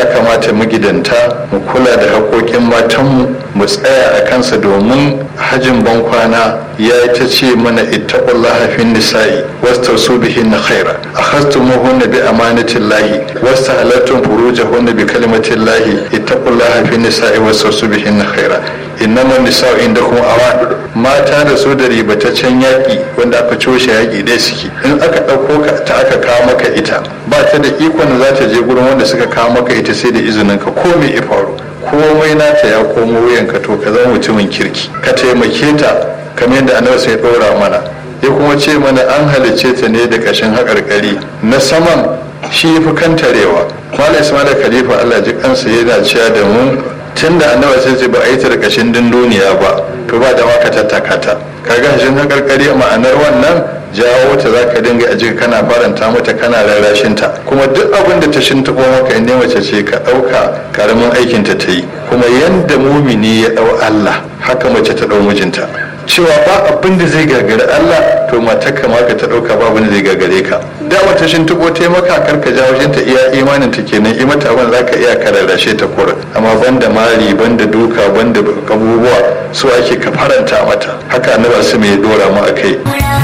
kamata magidanta mu kula da haƙoƙin matanmu mu tsaya a kansa domin hajin bankwana ya ta ce mana ittaqullaha fin nisa'i wastausu bihin khaira akhastumuhunna bi amanatin lahi wastahalattum furujahunna bi kalimatin lahi ittaqullaha fin nisa'i wastausu bihin khaira innaman nisa'u indakum awan mata da su da ribataccen yaƙi wanda aka coshe yaƙi ɗaya suke in aka ɗauko ka ta aka kawo maka ita ba ta da ikon za ta je gurin wanda suka kawo maka ita sai da izinin ka ko me ya faru komai nata ya komo wuyanka to ka zama mutumin kirki ka taimake ta kamar yadda annabi sai ɗora mana ya kuma ce mana an halicce ta ne da ƙashin haƙarƙari na saman shi fi kantarewa malam ismail khalifa allah ji kansa yana cewa da mu tun da annabi sai ce ba a yi ta da ƙashin dunduniya ba to ba da maka tattaka ta kaga hashin haƙarƙari ma'anar wannan jawo ta za ka dinga aji kana faranta mata kana rarrashin ta kuma duk abin da ta shintaɓo maka inda mace ce ka ɗauka karamin aikin ta ta yi kuma yanda mumini ya ɗau Allah haka mace ta ɗau mijinta cewa ba abin da zai gagari Allah to mata kama ka ta ɗauka ba abin da zai gagare ka da wata shintaɓo ta maka kar ka jawo ta iya imanin ta kenan i mata abin za ka iya ka rarrashe ta kura amma banda mari banda duka banda abubuwa su ake ka faranta mata haka annabi su mai dora mu akai